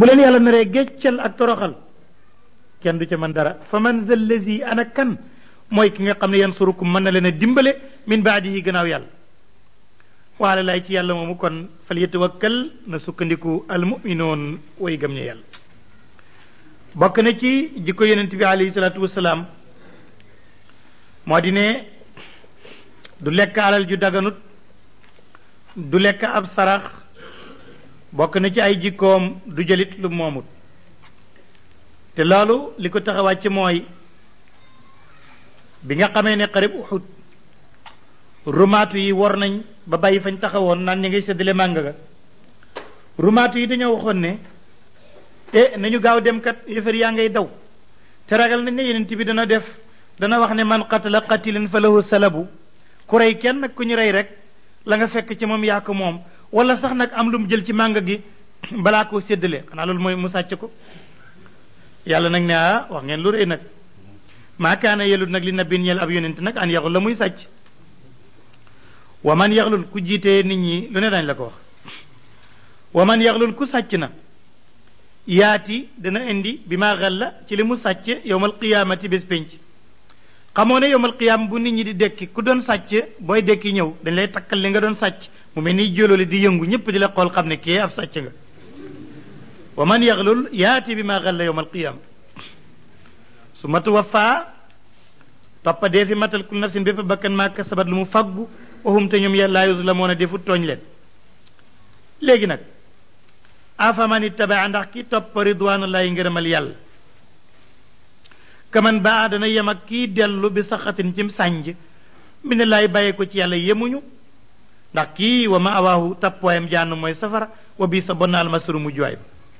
bu leen yàlla naree géccal ak toroxal kenn du ca mën dara fa man za lazi ana kan mooy ki nga xam ne yansurukum mën na leen a dimbale min baadihi gannaaw yàlla waale lay ci yàlla moomu kon fal yatawakkal na sukkandiku almuminoon way gëm ñu yàlla bokk na ci jikko yonent bi alayhi salaatu wasalaam moo di ne du lekk alal ju daganut du lekk ab sarax bokk na ci ay jikkoom du jëlit lu moomut te loolu li ko tax a wàcc mooy bi nga xamee ne xarib uxud rumaatu yi war nañ ba bàyyi fañ taxawoon naan ñi ngay séddale màng ga rumaatu yi dañoo waxoon ne e nañu gaaw dem kat yëfër yaa ngay daw te ragal nañ ne yenent bi dana def dana wax ne man qatala qatilan fa lahu salabu ku rey kenn nag ku ñu rey rek la nga fekk ci moom yaa ko moom wala sax nag am lu mu jël ci màng gi balaa koo séddale xanaa loolu mooy mu sàcc ko yàlla nag ne ah wax ngeen lu rëy nag maa kaana yelut nag li nabin ñeel ab yonent nag an yaxul la muy sàcc wa man yaxlul ku jiitee nit ñi lu ne dañ la ko wax wa man yaxlul ku sàcc na yaati dana indi bi maa xel la ci li mu sàcc yowmal qiyaamati bés pénc xamoo ne yowmal qiyaam bu nit ñi di dekki ku doon sàcc booy dekki ñëw dañ lay takkal li nga doon sàcc mu mel ni jólóoli di yëngu ñëpp di la xool xam ne kii ab sàcc nga wa man yaxlul yaati bi maa xel la yowmal qiyaam su ma tuwaffaa toppa dee fi matal kul nafsin bépp bakkan maa kasabat lu mu faggu waxum te ñoom yàlla yuzlamoon a defut tooñ leen léegi nag afaman ittabaa ndax ki topp ridwanullahi ngërëmal yàlla kaman baa dana yem ak kii dellu bi saxatin cim sànj mi ne laay bàyyee ko ci yàlla yemuñu ndax kii wa ma awaahu tappuwaayam jànn mooy safara wa bii sa bonnaal masuru mu juwaay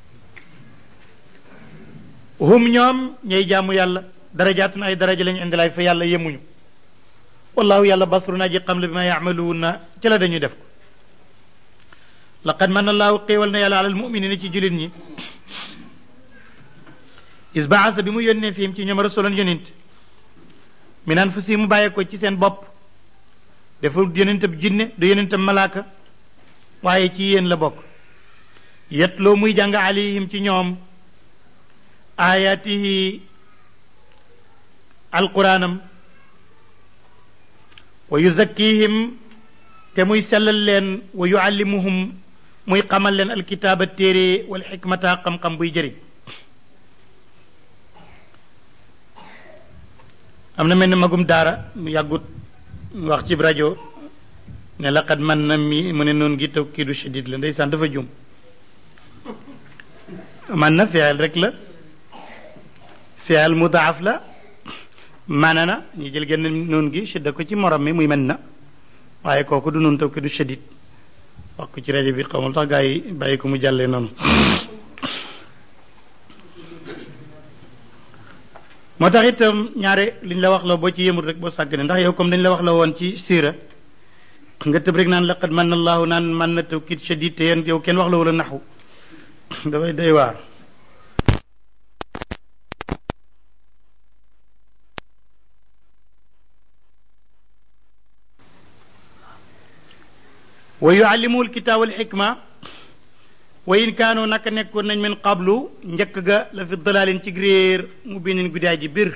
hum ñoom ñay jaamu yàlla darajaatun ay daraja lañu indilaay fa yàlla yemuñu wallahu yàlla basru naa ji xam la bi ma yaamaluuna ci la dañuy def ko laqad man allahu xéewal na yàlla alal muminina ci jullit ñi is baasa bi mu yónnee fiim ci ñoom rasulan yonent min anfusihim mu bàyyee ko ci seen bopp deful yonentab jinne du yonentab malaaka waaye ci yéen la bokk yetloo muy jàng alayhim ci ñoom ayaatihi alquraanam wa yuzakkihim te muy sellal leen wa yuallimuhum muy xamal leen alkitaaba téere wal xikmata xam-xam buy jëriñ am na mel ni magum daara mu yàggut wax ci rajo ne laqad man na mi mu ne noonu gi taw kii du shadid la ndeysaan dafa jum man na fiyal rek la fiyal mudaaf la maana na ñu jël genn noonu gi shidda ko ci morom mi muy mën na waaye kooku du noonu taw ki du shadid wax ko ci rajo bi xamul tax gaa yi bàyyi ko mu jàllee noonu moo tax itam ñaare liñ la wax la boo ci yëmul rek boo sàggane ndax yow comme dañ la wax la woon ci siira nga tëb rek naan laqad man allahu naan man na taw kit shadid te yéen yow kenn wax la wala naxu dafay doy waar wa yuallimuhu alkitaab wal xikma wa in kaanu naka nekkoon nañ min qablu njëkk ga la fi dalaalin ci réer mu binin guddaay ji bir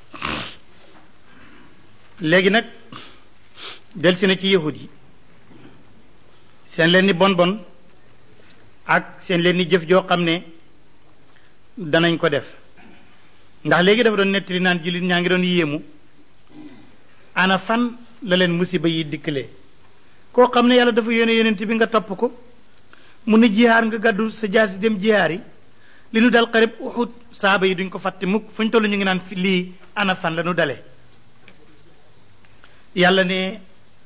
léegi nag delsi na ci yahud yi seen leen ni bon bon ak seen leen ni jëf joo xam ne danañ ko def ndax léegi dafa doon nettali naan jullit ñaa ngi doon yéemu ana fan la leen musiba yi dikkalee koo xam ne yàlla dafa yónnee yonent bi nga topp ko mu ne jihaar nga gàddu sa jaasi dem jihaar yi li nu dal xarib uxut saaba yi duñ ko fàtte mukk fu ñu toll ñu ngi naan fi lii ana fan la nu dalee yàlla ne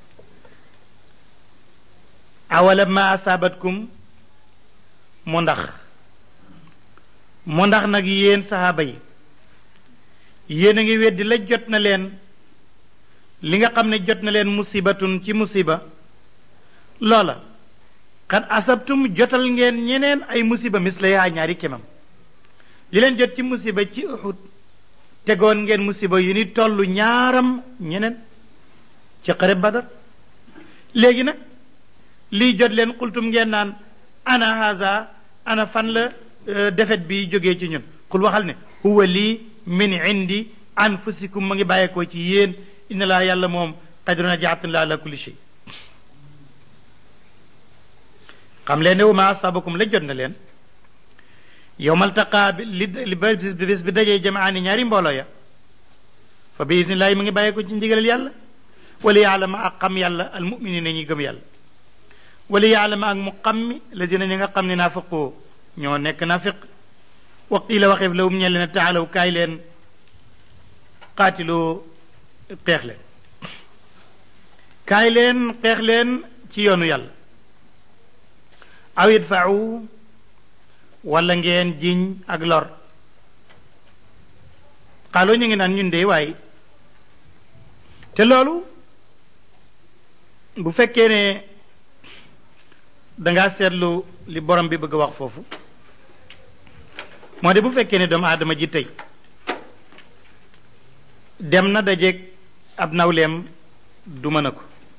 awala ma asaabatkum mu ndax mu ndax nag yéen sahaaba yi yéen a ngi weddi la jot na leen li nga xam ne jot na leen musibatun ci musiba loola xat asabtum jotal ngeen ñeneen ay musiba misla yaa ñaari kemam li leen jot ci musiba ci uxud tegoon ngeen musiba yu ni toll ñaaram ñeneen ci xare badar léegi nag lii jot leen xultum ngeen naan ana haza ana fan la defet bi jógee ci ñun xul waxal ne huwa lii min indi anfusikum ma ngi bàyyeekoo ci yéen inna laa yàlla moom qadiruna jaatun la ala kulli shay xam leen ne wa ma asabakum la jot na leen yowmal taqaa bi li li bés bi dajee jamaani ñaari mbooloo ya fa bi isnillahi ma ngi bàyyeekoo ci ndigalal yàlla wala yaalama ak xam yàlla al muminina ñuy gëm yàlla wala yaalama ak mu xam mi la dina ñi nga xam ne naafaqoo ñoo nekk naafiq wa qiila waxeef lawum ñe leen taalaw kaay leen qaatiloo xeex leen kaay leen xeex leen ci yoonu yàlla aw idfau wala ngeen jiñ ak lor xaaloo ñu ngi naan ñun de waaye te loolu bu fekkee ne dangaa seetlu li borom bi bëgg a wax foofu moo de bu fekkee ne doomu aadama ji tey dem na dajeeg ab nawleem duma na ko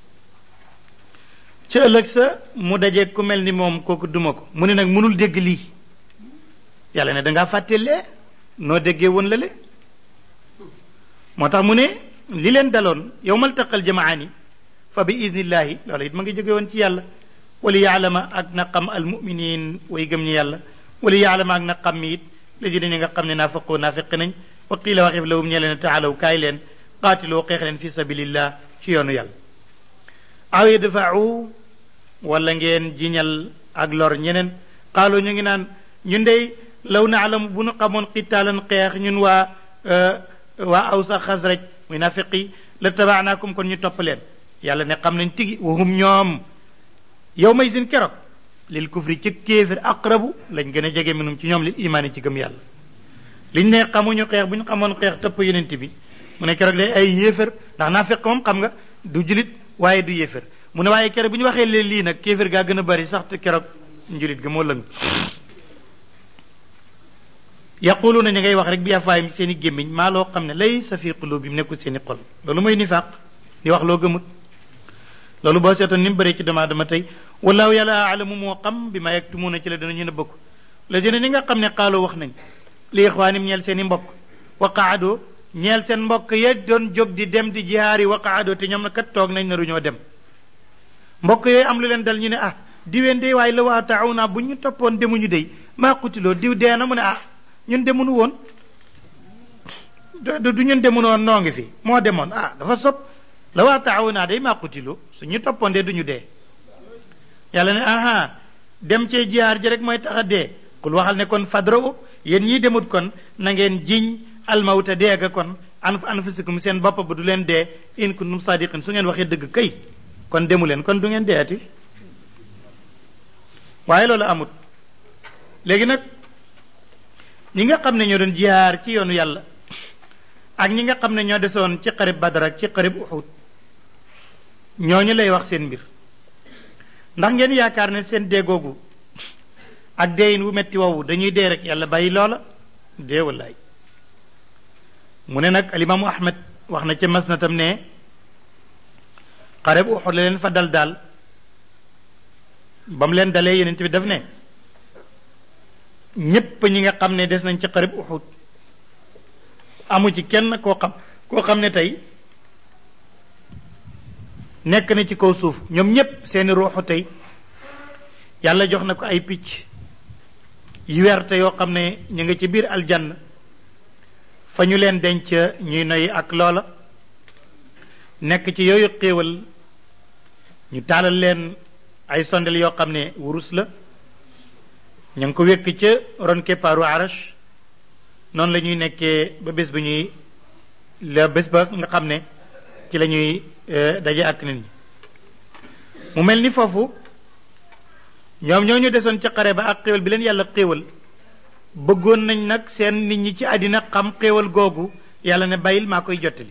ca ëllëg sa mu dajeeg ku mel ni moom kooku duma ko mu ne nag mënul dégg lii yàlla ne dangaa fàtte lee noo déggee woon la le moo tax mu ne li leen daloon yow mal taqal jamaani fa bi idnillahi loolu it ma ngi jóge woon ci yàlla wali yaalama ak na xam almuminin way gëm ñi yàlla wali yaalama ak na xam mi it la ji ñi nga xam ne naafaqoo naafiq nañ wa qiila waxif lawum ñe leen taalaw kaay leen qaatiloo xeex leen fi sabilillah ci yoonu yàlla aw yadfau wala ngeen jiñal ak lor ñeneen xaaloo ñu ngi naan ñun dey law na alam bu nu xamoon qitaalan xeex ñun waa waa aw sa xasraj muy nafiqi la tabaanaakum kon ñu topp leen yàlla ne xam nañ tigi wahum ñoom yow may seen keroog lil kufri ci kéefir aqrabu lañ gën a jege minum ci ñoom lil imaani ci gëm yàlla liñ ne xamuñu xeex bu ñu xamoon xeex topp yenent bi mu ne keroog day ay yéefar ndax nafiq moom xam nga du julit waaye du yéefar mu ne waaye keroog bu ñu waxee leen lii nag kéefir gaa gën a bari sax te keroog njulit ga moo lëng yaquluuna ñi ngay wax rek bi afaayim seen i gémmiñ maa loo xam ne lay sa fi qulubihim nekkul seen i xol loolu mooy nifaaq di wax loo gëmut loolu boo seetoon ni mu bëree ci dama dama tey wallahu yàlla alamu moo xam bi ma yaktumuuna ci la dana ñu ne bëgg la dina ni nga xam ne xaaloo wax nañ li ixwaanim ñeel seen i mbokk wa qaadoo ñeel seen mbokk ya doon jóg di dem di jihaari wa qaadoo te ñoom na kat toog nañ naru ñoo dem mbokk yooyu am lu leen dal ñu ne ah diween dey waaye la waa taaw naa bu ñu toppoon demuñu dey maa qutiloo diw dee na mu ne ah ñun demunu woon du ñun demunu woon noo ngi fi moo demoon ah dafa sob la waa taaw naa day maa qutiloo su ñu toppoon dee duñu dee yàlla ne aha dem cee jihaar ji rek mooy tax a dee kul waxal ne kon fadro yéen ñii demut kon na ngeen jiñ almawta deega kon an anfusikum seen bopp ba du leen dee in kuntum sadiqin su ngeen waxee dëgg kay kon demu leen kon du ngeen deeti waaye loolu amut léegi nag ñi nga xam ne ñoo doon jihaar ci yoonu yàlla ak ñi nga xam ne ñoo desoon ci xarib badar ak ci xarib uxud ñooñu lay wax seen mbir ndax ngeen yaakaar ne seen dee googu ak deeyin wu metti woowu dañuy dee rek yàlla bàyyi loola dee wallaay mu ne nag alimaamu ahmed wax na ca mas na tam ne xarib uxud la leen fa dal daal ba mu leen dalee yeneen bi daf ne ñépp ñi nga xam ne des nañ ci xarib uxud amu ci kenn koo xam koo xam ne tey nekk na ci kaw suuf ñoom ñépp seeni ruuxu tey yàlla jox na ko ay picc yu werte yoo xam ne ñu nga ci biir aljann fa ñu leen denc ñuy noy ak loola nekk ci yooyu xéewal ñu taalal leen ay sondel yoo xam ne wurus la ñu ngi ko wékk ca ron keppaaru arash noonu la ñuy nekkee ba bés ba ñuy la bés ba nga xam ne ci la ñuy daje ak nit ñi mu mel ni foofu ñoom ñoo ñu desoon ca xare ba ak xéewal bi leen yàlla xéewal bëggoon nañ nag seen nit ñi ci àddina xam xéewal googu yàlla ne bàyyil maa koy jottali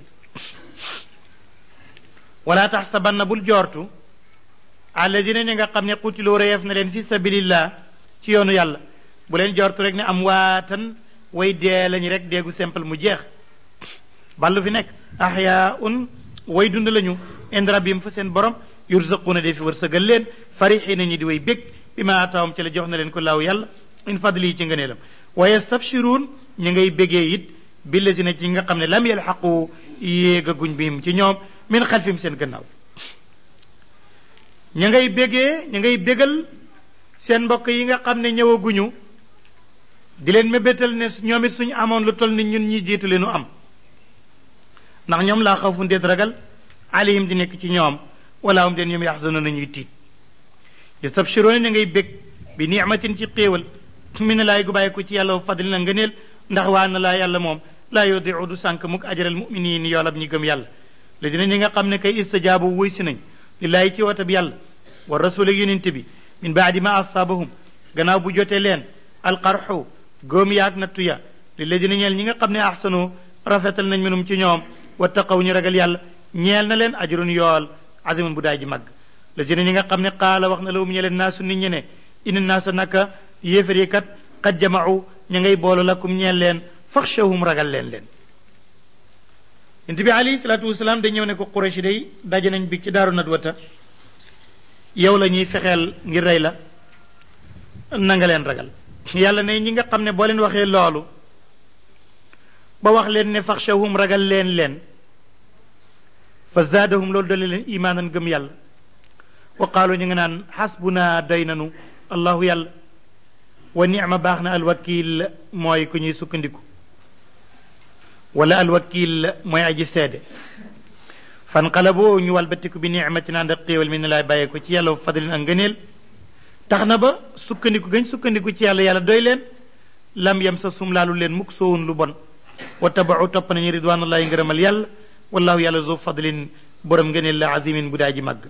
wala tax sa banna bul joortu alladina ñi nga xam ne xutiloo reyeef na leen fi sabilillah ci yoonu yàlla bu leen joortu rek ne am waatan way dee lañu rek deegu simple mu jeex ballu fi nekk ahyaun way dund lañu ind rabbim fa seen borom yurzaquuna de fi wërsëgal leen farixiina ñi di way bég bi ma ataawam ci la jox na leen ko laaw yàlla in fadli ci ngëneelam wa yastabshiruun ñu ngay bégee it billazina ci nga xam ne lam yalxaqu yéegaguñ bihim ci ñoom min xalfim seen gannaaw ña ngay bégee ña ngay bégal seen mbokk yi nga xam ne ñëwaguñu di leen mébétal ne ñoom it suñu amoon lu toll ni ñun ñi jiitu leenu am ndax ñoom laa xawfu ndeet ragal alayhim di nekk ci ñoom wala hum den ñoom yaxzanuna ñuy tiit yastabshiruuna ña ngay bég bi nicmatin ci xéewal mi ne laay gu bàyyi ko ci yàlla fadli na ngëneel ndax waa na laa yàlla moom laa yudiu du sànk mukk ajaral muminin yoolab ñi gëm yàlla la dina ñi nga xam ne kay istajaabu wuy si nañ lillaahi ci woote bi yàlla wa rasul ak yonente bi min baadi ma asaabahum gannaaw bu jotee leen alqarxu góom yaag nattu ya li la dina ñeel ñi nga xam ne ahsanu rafetal nañ minum ci ñoom wa taqaw ñu ragal yàlla ñeel na leen ajrun yool azimun bu daay ji màgg la dina ñi nga xam ne qaala wax na la um ñeleen naasu nit ñe ne ina naasa naka yéefar yi kat qad jamau ña ngay boolu lakum ñeel leen faxshawhum ragal leen leen yonent bi alayhi salaatu wasalaam da ñëw ne ko Quraysh day daje nañ bi ci daaru nadwata yow la ñuy fexeel ngir rey la na nga leen ragal yàlla ne ñi nga xam ne boo leen waxee loolu ba wax leen ne faxshawhum ragal leen leen fa zaadahum loolu dole leen imaanan gëm yàlla wa qaalu ñu nga naan xasbuna doy nanu allahu yàlla wa nicma baax na alwakil mooy ku ñuy sukkandiku wala alwakil mooy aji seede fanqalaboo ñu walbatiku bi nicmatin ànd ak xéewal mi ne laay bàyyee ko ci yàlla fadlin ak ngëneel tax na ba sukkandiku gañ sukkandiku ci yàlla yàlla doy leen lam yam sa sum laalu leen mukk soowun lu bon wa tabaxu topp nañu ridwanullahi ngërëmal yàlla wallahu yàlla zo fadlin borom ngëneel la azimin bu daa ji màgg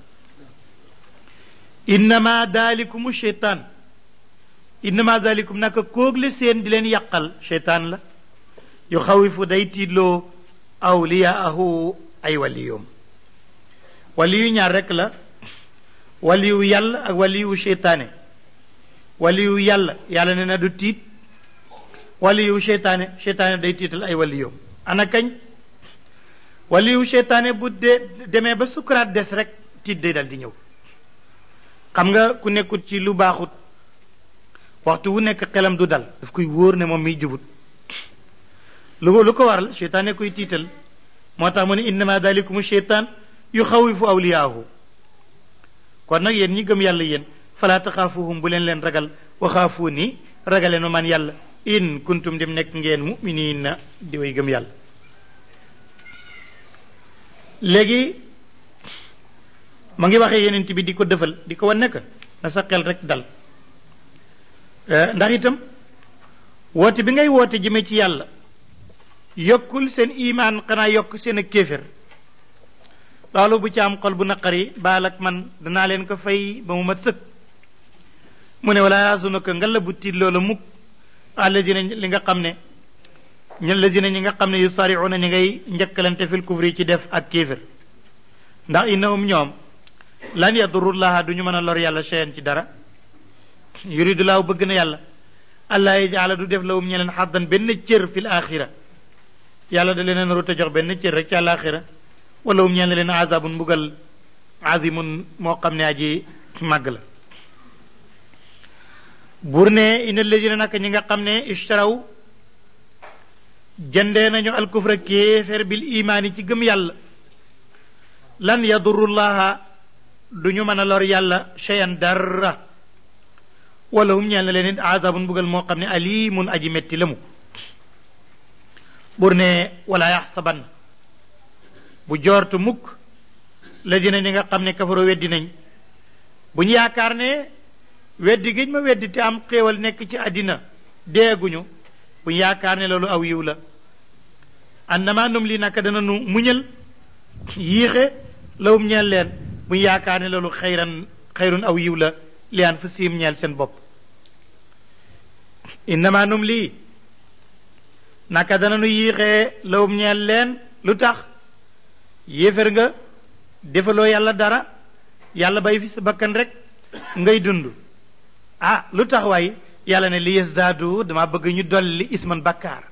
innama daalikum cheytaan innama daalikum naka koogle seen di leen yàqal cheytaan la yu xawifu day tiidloo awliyaahu ay waliyoom waliyu ñaar rekk la waliyu yàlla ak waliyu cheytaane waliyu yàlla yàlla ne na du tiit waliyu cheytaane cheytaane day tiital ay waliyoom ana kañ waliyu cheytaane bu dee demee ba sukuraat des rek tiit day dal di ñëw xam nga ku nekkut ci lu baaxut waxtu wu nekk xelam du dal daf koy wóor ne moom miy jubut lu lu ko waral cheytaane koy tiital moo tax mu ne innama dalikum cheytaan yu xawifu awliyaahu kon nag yéen ñi gëm yàlla yéen falaa taxaafuhum bu leen leen ragal waxaafuu ni ragaleen ma man yàlla in kuntum dem nekk ngeen muminiina di way gëm yàlla léegi ma ngi waxee yenent bi di ko defal di ko wan nekk na sa xel rek dal ndax itam woote bi ngay woote jëme ci yàlla yokkul seen imaan xanaa yokk seen ak kéefér loolu bu ci am xol bu naqari baal ak man danaa leen ko fay ba mu mat sëkk mu ne wala yasunaka nga la bu tiit loola mukk alladina li nga xam ne ñun lazina ñi nga xam ne yu sariuna ñi ngay njëkkalante fil kufri ci def ak kéefér ndax innahum ñoom lan yadurullaha du ñu mën a lor yàlla cheyan ci dara yuridu laahu bëgg na yàlla allah yajaala du def lawum ñeleen xaddan benn cër fil axira yàlla da leen narut a jox benn cër rek ci àlaxira wala um ñeen leen azabun mbugal azimun moo xam ne aji màgg la buur ne ina ladina naka ñi nga xam ne ishtaraw jëndee nañu alkufra kéeféer bil imaani ci gëm yàlla lan yadurullaha du ñu mën a lor yàlla cheyan dara wala hum ñeel na leen it azabun mbugal moo xam ne alimun aji metti la mu bur ne wala yaxsaban bu joortu mukk la dina ñi nga xam ne kafaro weddi nañ bu ñu yaakaar ne weddi giñ ma weddi te am xéewal nekk ci àddina deeguñu bu ñu yaakaar ne loolu aw yiw la annama num li naka dana nu muñal yiixe lawum ñeel leen bu ñu yaakaar ne loolu xayran xayrun aw yiw la liyaan fa siim ñeel seen bopp innama num lii naka dana nu yiixee lawum ñeel leen lu tax yéefér nga defaloo yàlla dara yàlla bay fi sa bakkan rek ngay dund ah lu tax waay yàlla ne li yasdaadu dama bëgg ñu dolli isman bakkaar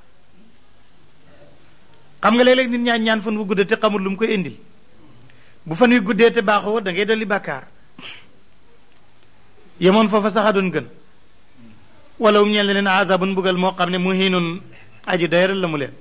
xam nga léeg-léeg nit ñaan ñaan fan wu guddee te xamul lu mu koy indil bu fan wi guddee te baaxoo da ngay dolli bakkaar yemoon foofa sax a doon gën wala um ñeel leen azabun mbugal moo xam ne muhinun aji doyral la mu leen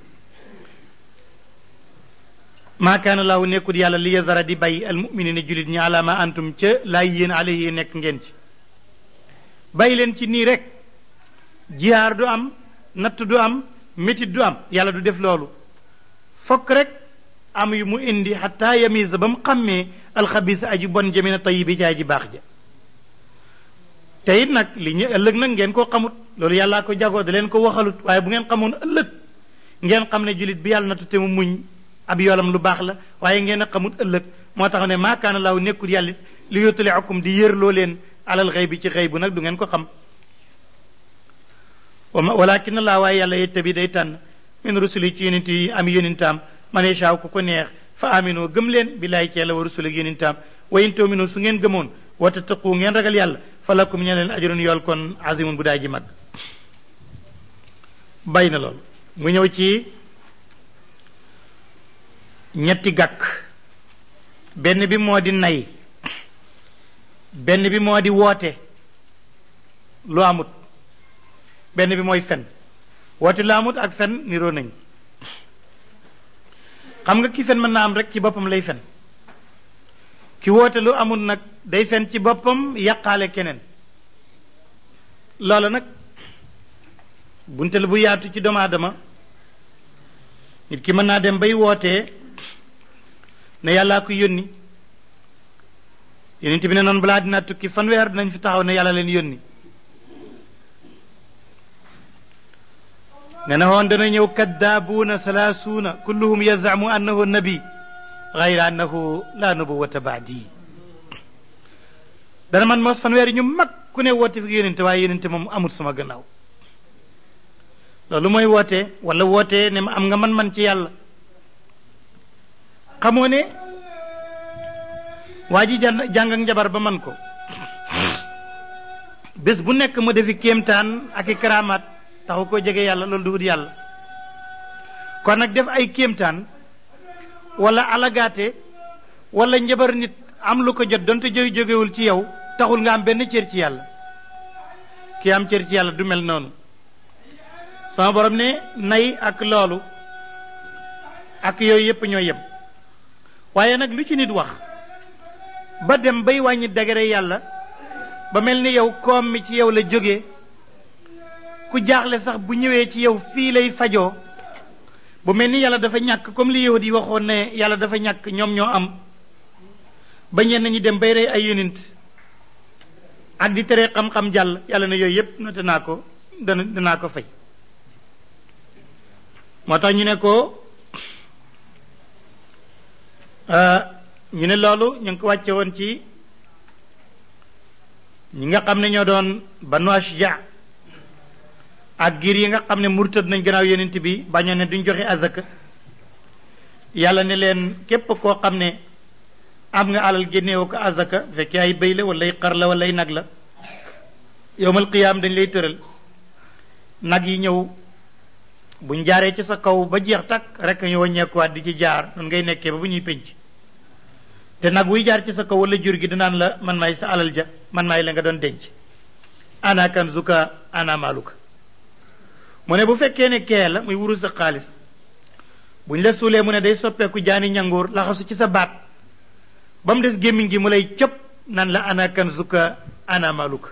maa kaana laahu nekkul yàlla li yazara di bay almuminina julit ñi ala ma antum ca laay yéen alayhi nekk ngeen ci bay leen ci nii rek jihaar du am natt du am métit du am yàlla du def loolu fokk rek am yu mu indi xataa yamisa ba mu xàmmee alxabisa aji bon jamina tayibi ci aji baax ja te it nag li ñu ëllëg nag ngeen koo xamut loolu yàllaa ko jagoo da leen ko waxalut waaye bu ngeen xamoon ëllëg ngeen xam ne julit bi yàlla nattu te mu muñ ab yoolam lu baax la waaye ngeen a xamut ëllëg moo tax ne maakaana laaw nekkul yàlla li yóttale akum di yërloo leen alal xëy bi ci xëy bu nag du ngeen ko xam walakin laa waaye yàlla yetta bi day tànn min rusuli ci yonent yi am yonentaam man yashaaw ku ko neex fa aminoo gëm leen billaay ci yàlla wa rusuli ak yonentaam wa in tu'minu su ngeen gëmoon wa tattaqu ngeen ragal yàlla fa lakum ñe leen ajrun yool kon azimun bu daay ji mag bay na loolu mu ñëw ci ñetti gàkk benn bi moo di nay benn bi moo di woote lu amut benn bi mooy fen woote lu amut ak fen niroo nañ xam nga ki fen mën naa am rek ci boppam lay fen ki woote lu amut nag day fen ci boppam yàqaale keneen loolu nag bunte la bu yaatu ci doomu aadama nit ki mën naa dem bay wootee ne yàllaa ko yónni yonent bi ne noonu balaa dinaa tukki fanweer dinañ fi taxaw ne yàlla leen yónni ne na woon dana ñëw kaddaabuuna salaasuuna kulluhum yazamu annahu nabi gayra annahu la nubuwata baadi dana man mos fanweer ñu mag ku ne woote fi yonente waaye yonente moom amul sama gannaaw loolu mooy woote wala woote ne am nga man-man ci yàlla xamoo ne waa ji jàng jàng ak njabar ba man ko bés bu nekk mu defi kéemtaan ak i karaamaat taxu ko jege yàlla loolu duhut yàlla kon nag def ay kéemtaan wala alagaate wala njabar nit am lu ko jot donte jóge jógewul ci yow taxul nga am benn cër ci yàlla ki am cër ci yàlla du mel noonu sama borom ne nay ak loolu ak yooyu yépp ñoo yem waaye nag lu ci nit wax ba dem bay wàññi dagare yàlla ba mel ni yow koom mi ci yow la jóge ku jaaxle sax bu ñëwee ci yow fii lay fajoo bu mel ni yàlla dafa ñàkk comme li yahud yi waxoon ne yàlla dafa ñàkk ñoom ñoo am ba ñenn ñi dem bay rey ay yonent ak di tere xam-xam jàll yàlla ne yooyu yépp noté naa ko dana danaa ko fay moo tax ñu ne ko ñu ne loolu ñu ngi ko wàcce woon ci ñi nga xam ne ñoo doon banu ashja ak giir yi nga xam ne murtad nañ gannaaw yonent bi bañoon ne duñ joxe azaka yàlla ne leen képp koo xam ne am nga alal génneewoo ko azaka fekkee ay béy la wala ay xar la wala ay nag la yowmal qiyaam dañ lay tëral nag yi ñëw buñ jaaree ci sa kaw ba jeex takk rek ñu wàññeekuwaat di ci jaar noonu ngay nekkee ba bu ñuy penc te nag wuy jaar ci sa kaw wala jur gi dinaan la man maay sa alal ja man maay la nga doon denc ana kanzuka ana maaluka mu ne bu fekkee ne kee la muy wuru sa xaalis buñ la suulee mu ne day soppeeku jaani ñangoor laxasu ci sa baat ba mu des gémmiñ gi mu lay cëpp nan la ana kanzuka ana maaluka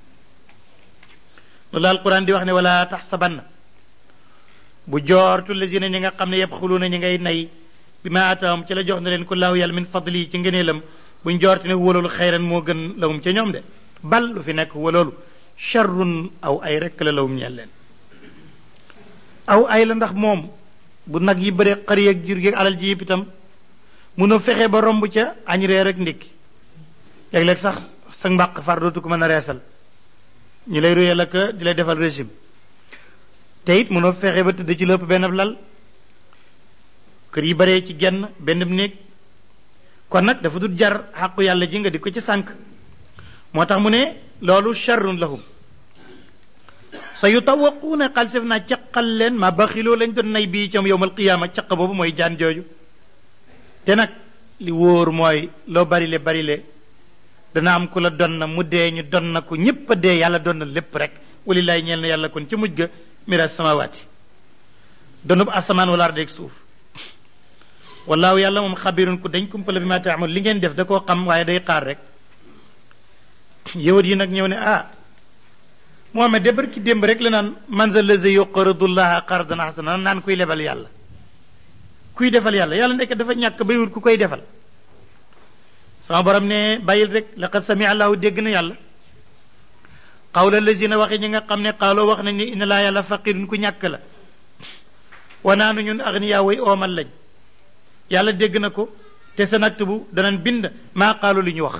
loolu alquran di wax ne wala taxsabanna bu joortu lazina ñi nga xam ne yabxuluuna ñi ngay nay bi ma ataam ci la jox na leen ko laahu yàlla min fadli ci ngëneelam buñ joortu ne waloolu xayran moo gën lawum ca ñoom de bal lu fi nekk waloolu charrun aw ay rekk la lawum ñeel leen aw ay la ndax moom bu nag yi bëre xar yeeg jur geeg alal ji yëpp itam munoo fexe ba romb ca añ reer ak ndékki léeg-léeg sax sa mbàq far dootu ko mën a reesal ñu lay ruyal ak di lay defal régime te it mënoo fexe ba tëdd ci lépp benn lal kër yi baree ci genn benn néeg kon nag dafa dul jar xàqu yàlla ji nga di ko ci sànq moo tax mu ne loolu charrun lahum sa yu tawaquuna xalsef naa caqal leen ma baxiloo lañ doon nay bii coom yowmal qiyaama caq boobu mooy jaan jooju te nag li wóor mooy loo barile barile dana am ku la don na mu dee ñu don na ko ñépp a dee yàlla don na lépp rek walillaay ñeel na yàlla kon ci mujj ga miraas samawaati donub asamaan wala ardeeg suuf wallaahu yàlla moom xabirun ku dañ kumpala bi ma taamul li ngeen def da koo xam waaye day xaar rek yahud yi nag ñëw ne ah Muhammad de barki démb rek la naan man za lazi yuqridullaha qardan hasana naan kuy lebal yàlla kuy defal yàlla yàlla ndekk dafa ñàkk bay wut ku koy defal sama borom ne bàyyil rek laqad sami allahu dégg na yàlla qawla lazina waxe ñi nga xam ne xaaloo wax nañ ni inna laa yàlla faqirun ku ñàkk la wanaanu ñun agniya way oomal lañ yàlla dégg na ko te sa naktubu danañ bind maa qaalu li ñu wax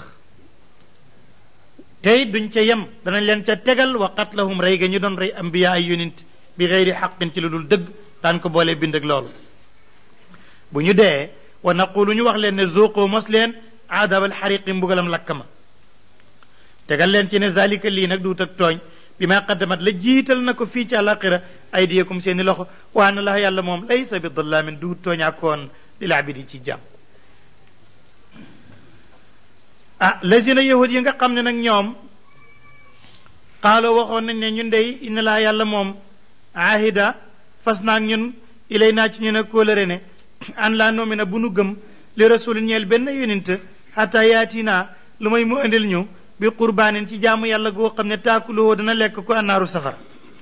tey duñ ca yem danañ leen ca tegal wa qatlahum rey ga ñu doon rey ambiya ay yonent bi xeyri xaqin ci lu dul dëgg daan ko boolee bind ak loolu bu ñu dee wa naqulu ñu wax leen ne zuuqu mos leen aadabal xariqi mbugalam lakk ma tegal leen ci ne zalika lii nag duut ak tooñ bi ma qaddamat la jiital na ko fii ci àlaqira aydiyakum seeni loxo waa na la yàlla moom laysa bi dallaamin duut tooñaakoon lil abidi ci jàmm ah lazina yahud yi nga xam ne nag ñoom xaaloo waxoon nañ ne ñun dey inna laa yàlla moom ahida fas naag ñun ilay naa ci ñu ne kóolëre ne an laa noomi na bu nu gëm li rasul ñeel benn yonent xata yaatina lu may mu indil ñu bi qurbaanin ci jaamu yàlla goo xam ne taakuloo dana lekk ko annaaru safara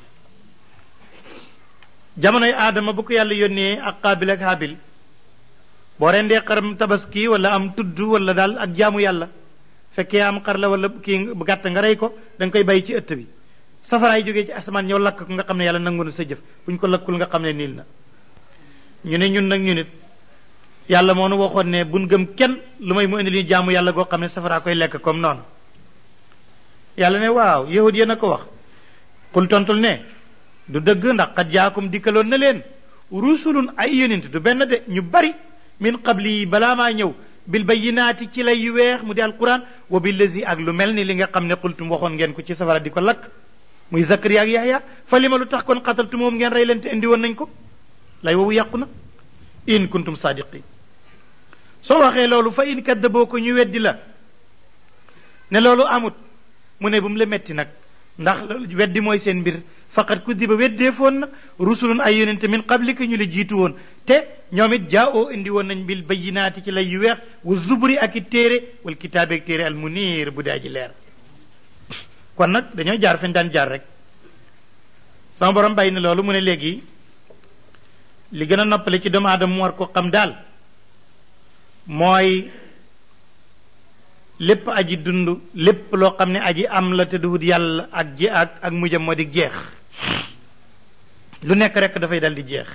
jamonoy aadama bu ko yàlla yónnee ak qaabil ak haabil boo rendee xaram tabaski wala am tudd wala daal ak jaamu yàlla fekkee am xar la wala kii gàtt nga rey ko da nga koy bàyyi ci ëtt bi safaraay jógee ci asamaan ñëw lakk ko nga xam ne yàlla nangu na sa jëf bu ñu ko lakkul nga xam ne niil na ñu ne ñun nag ñu nit yàlla moo nu waxoon ne buñ gëm kenn lu may mu indi li jaamu yàlla goo xam ne safaraa koy lekk comme noonu yàlla ne waaw yahud yéen a ko wax xul tontul ne du dëgg ndax xat jaakum dikkaloon na leen rusulun ay yonent du benn de ñu bari min qabli yi balaa maa ñëw bil bayyinaati ci lay yu weex mu di alquran wa billazi ak lu mel ni li nga xam ne xultum waxoon ngeen ko ci safara di ko lakk muy zakariya ak yahya fa li ma lu tax kon xataltu moom ngeen rey leen te indi woon nañ ko lay wowu yàqu na in kuntum sadiqin soo waxee loolu fa in kaddaboo ko ñu weddi la ne loolu amut mu ne bu mu la metti nag ndax weddi mooy seen mbir faqat kuddiba weddee foon na rusulun ay yonente min qablika ñu la jiitu woon te ñoom it jaa oo indi woon nañ bil bayinaati ci lay yu weex wa zuburi ak i téere wal kitaabe ak téere al munir bu daa ji leer kon nag dañoo jaar fañ daan jaar rek sama borom bàyyi na loolu mu ne léegi li gën a noppale ci doomu aadama mu war ko xam daal mooy lépp aji dund lépp loo xam ne aji am la te duhut yàlla ak ji ak ak mujjam moo di jeex lu nekk rek dafay dal di jeex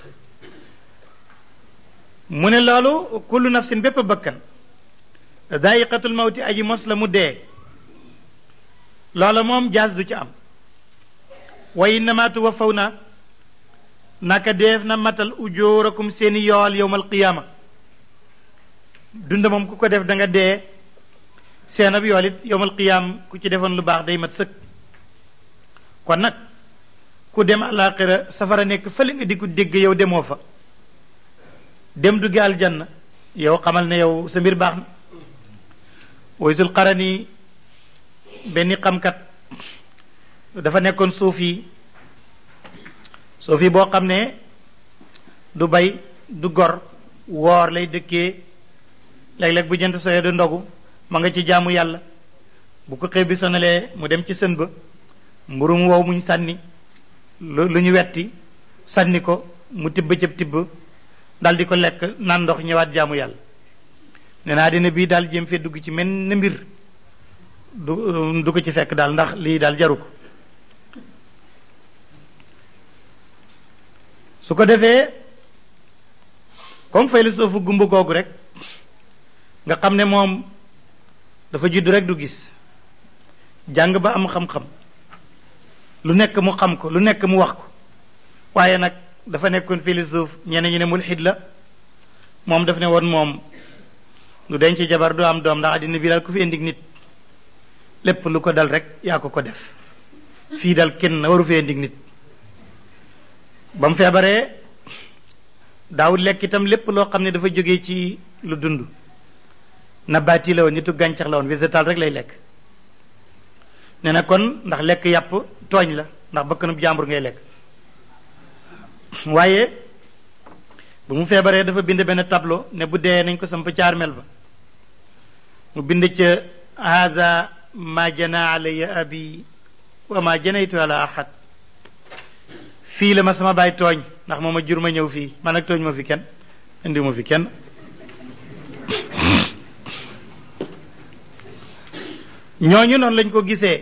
mu ne loolu kullu nafsin bépp bakkan daayiqatul mawti aji mos la mu dee loola moom jaas du ci am wa innama tuwaffawna naka deef na matal ujoorakum seeni yool yowmal qiyaama dund moom ku ko def da nga dee seen ab yool it yowmal qiyaam ku ci defoon lu baax day mat sëkk kon nag ku dem àllaaxira safara nekk fële nga di ko dégg yow demoo fa dem duggi aljanna yow xamal ne yow sa mbir baax na waysul qarani benn xamkat dafa nekkoon suuf yi suuf yi boo xam ne du bay du gor woor lay dëkkee léeg-léeg bu jënt soyee du ndogu ma nga ci jaamu yàlla bu ko xëy bi sonalee mu dem ci sën ba mburum wow muñ sànni lu lu ñu wetti sànni ko mu tibb cëb tibb dal di ko lekk naan ndox ñëwaat jaamu yàlla nee naa dina bii daal jéem fee dugg ci mel na mbir du du ko ci fekk daal ndax lii daal jaru ko su ko defee comme fay la soofu gumba googu rek nga xam ne moom dafa judd rek du gis jàng ba am xam-xam lu nekk mu xam ko lu nekk mu wax ko waaye nag dafa nekkoon philosophe ñeneen ñi ne mulxid la moom daf ne woon moom du denc jabar du am doom ndax àddina bi daal ku fi indi nit lépp lu ko dal rek yaa ko ko def fii dal kenn waru fi indi nit ba mu feebaree daawul lekk itam lépp loo xam ne dafa jógee ci lu dund nabaati la woon nitu gàncax la woon végétal rek lay lekk nee na kon ndax lekk yàpp tooñ la ndax bakkanub jàmbur ngay lekk waaye bu mu feebaree dafa bind benn tableau ne bu dee nañ ko samp ca armeel ba mu bind ca haza ma jana alayya abi wa ma janaytu ala ahad fii la ma sama baay tooñ ndax moo ma jur ma ñëw fii man nag tooñ ma fi kenn indi ma fi kenn ñooñu noonu lañ ko gisee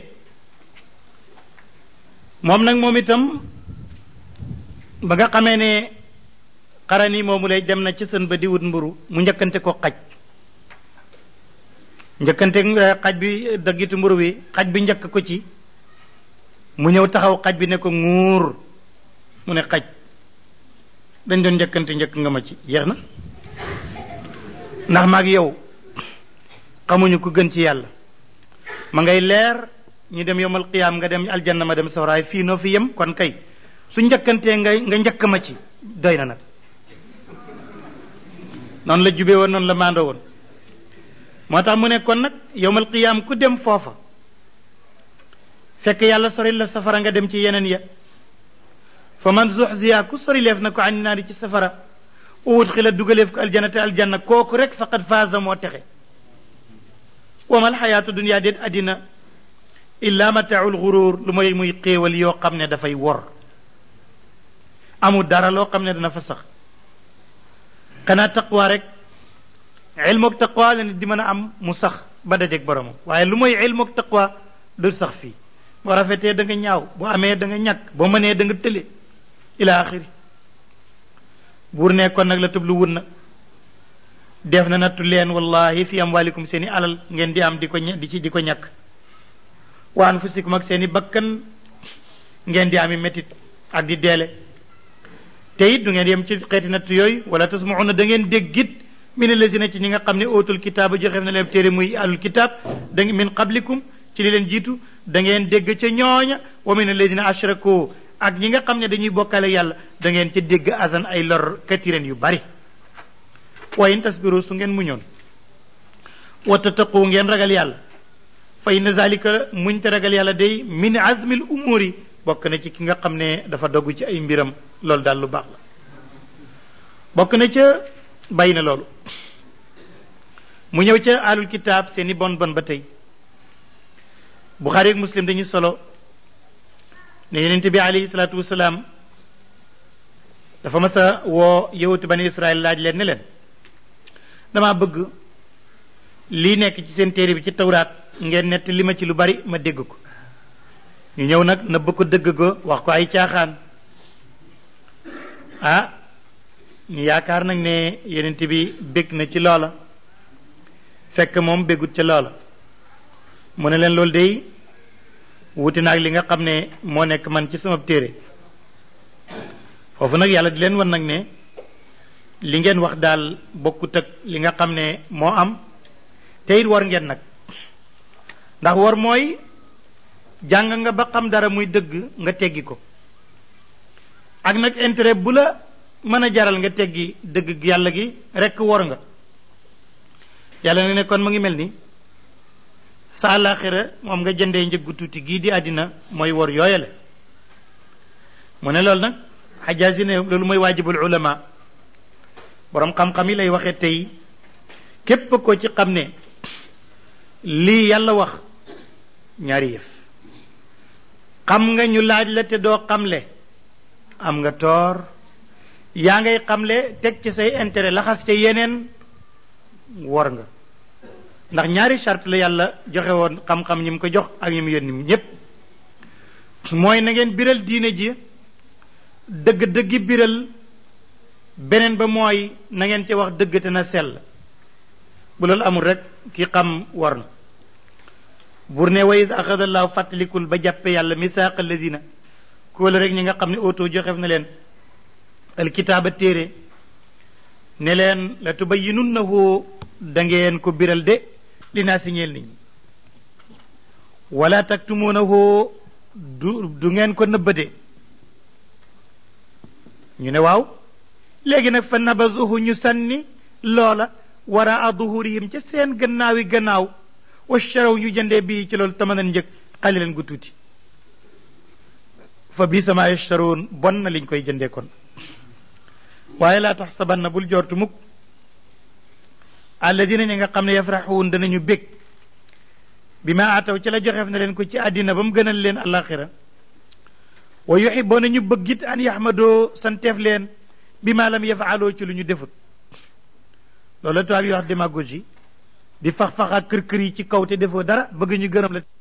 moom nag moom itam ba nga xamee ne xarani moomu lay dem na ci sën ba di wut mburu mu njëkkante ko xaj njëkkante xaj bi daggitu mburu wi xaj bi njëkk ko ci mu ñëw taxaw xaj bi ne ko nguur mu ne xaj dañ doon njëkkante njëkk nga ma ci jeex na ndax maag yow xamuñu ku gën ci yàlla ma ngay leer ñu dem yomal qiyaam nga dem aljanna ma dem sawraay fii noo fi yem kon kay su njëkkantee nga nga njëkk ma ci doy na nag noonu la jube woon noonu la maandoo woon moo tax mu ne kon nag yowmal qiyaam ku dem foofa fekk yàlla sori la safara nga dem ci yeneen ya fa man zuxziya ku sori leef na ko ani naari ci safara uwut xila dugaleef ko aljanna te aljanna kooku rek faqad faaza moo texe wamal xayaatu dunia déet addina illa mataaul xuruur lu mooy muy xéewal yoo xam ne dafay wor amul dara loo xam ne dana fa sax xanaa taqwa rek ilmoog taqwa la nit di mën a am mu sax ba dajeeg boromam waaye lu mooy ilmoog taqwa du sax fii boo rafetee da nga ñaaw boo amee da nga ñàkk boo mënee da nga tële ila axiri buur ne kon nag la tëb lu wun na def na nattu leen wallahi fi amwalikum seeni alal ngeen di am di ko di ci di ko ñàkk wa anfusikum ak seeni bakkan ngeen di ami métit ak di deele te it du ngeen yem ci xeeti natt yooyu wala tasmauna da ngeen déggit min allazina ci ñi nga xam ne ootul kitaaba joxe na leen téere muy alul kitaab da min qablikum ci li leen jiitu da ngeen dégg ca ñooña wa min allazina ashraku ak ñi nga xam ne dañuy bokkale yàlla da ngeen ca dégg asan ay lor katiren yu bari wa in tasbiru su ngeen muñoon wa tattaqu ngeen ragal yàlla fa inna zalika muñ te ragal yàlla day min azmil umuri bokk na ci ki nga xam ne dafa dogg ci ay mbiram loolu daal lu baax la bokk na ca bàyyi na loolu mu ñëw ca alul kitaab seeni bon bon ba tey buxaari ak muslim dañuy solo ne yonente bi alayhi salaatu wasalaam dafa mas a woo yowatu bani israel laaj leen ne leen dama bëgg lii nekk ci seen téere bi ci tawraat ngeen nett li ma ci lu bari ma dégg ko ñu ñëw nag nëbb ko dëgg ko wax ko ay caaxaan ah ñu yaakaar nag ne yonent bi bég na ci loola fekk moom bégut ca loola mu ne leen loolu day wuti naag li nga xam ne moo nekk man ci sama téere foofu nag yàlla di leen wan nag ne li ngeen wax daal bokkut ak li nga xam ne moo am te it war ngeen nag ndax war mooy jàng nga ba xam dara muy dëgg nga teggi ko ak nag intérêt bu la mën a jaral nga teggi dëgg yàlla gi rekk war nga yàlla nga ne kon mu ngi mel ni sa àllaaxira moom nga jëndee njëggu tuuti gii di àddina mooy war yooyale mu ne loolu nag xajaasi ne loolu mooy waajibul ulama boroom xam-xam yi lay waxee tey képp ko ci xam ne lii yàlla wax ñaari yëf xam nga ñu laaj la te doo xamle am nga toor yaa ngay xamle teg ci say intérêt laxas ca yeneen wor nga ndax ñaari charte la yàlla joxe woon xam-xam ñi mu ko jox ak ñi mu yónni ñépp mooy na ngeen biral diine ji dëgg-dëggi biral beneen ba mooy na ngeen ca wax dëgg te na sell bu loolu amul rek ki xam war na bur ne wa is axadallahu fàttalikul ba jàppe yàlla misaaq alladina kóola rek ñi nga xam ne oto joxef na leen alkitaaba téere ne leen la tubayyinunnahu da ngeen ko biral de li naa si ñeel nit ñi wala taktumuunahu du du ngeen ko nëbbade ñu ne waaw léegi nag fa nabazuhu ñu sànni loola waraa duhurihim ca seen gannaawi gannaaw washaraw ñu jëndee bii ci loolu tamanan njëg xalilan gu tuuti fa bi sama yashtaroon bon na liñ koy jëndee kon waaye laa tax saban na bul jortu mukk alladina ñi nga xam ne yafraxuun danañu bég bi ma ataw ci la joxeef na leen ko ci àddina ba mu gënal leen alaxira wa yuxiboona ñu bëggit an yaxmadoo santeef leen bi ma lam yafaaloo ci lu ñu defut loolu la tubaab yi wax démagogie di fax-fax ak kër kër yi ci kaw te defoo dara bëgg ñu gërëm la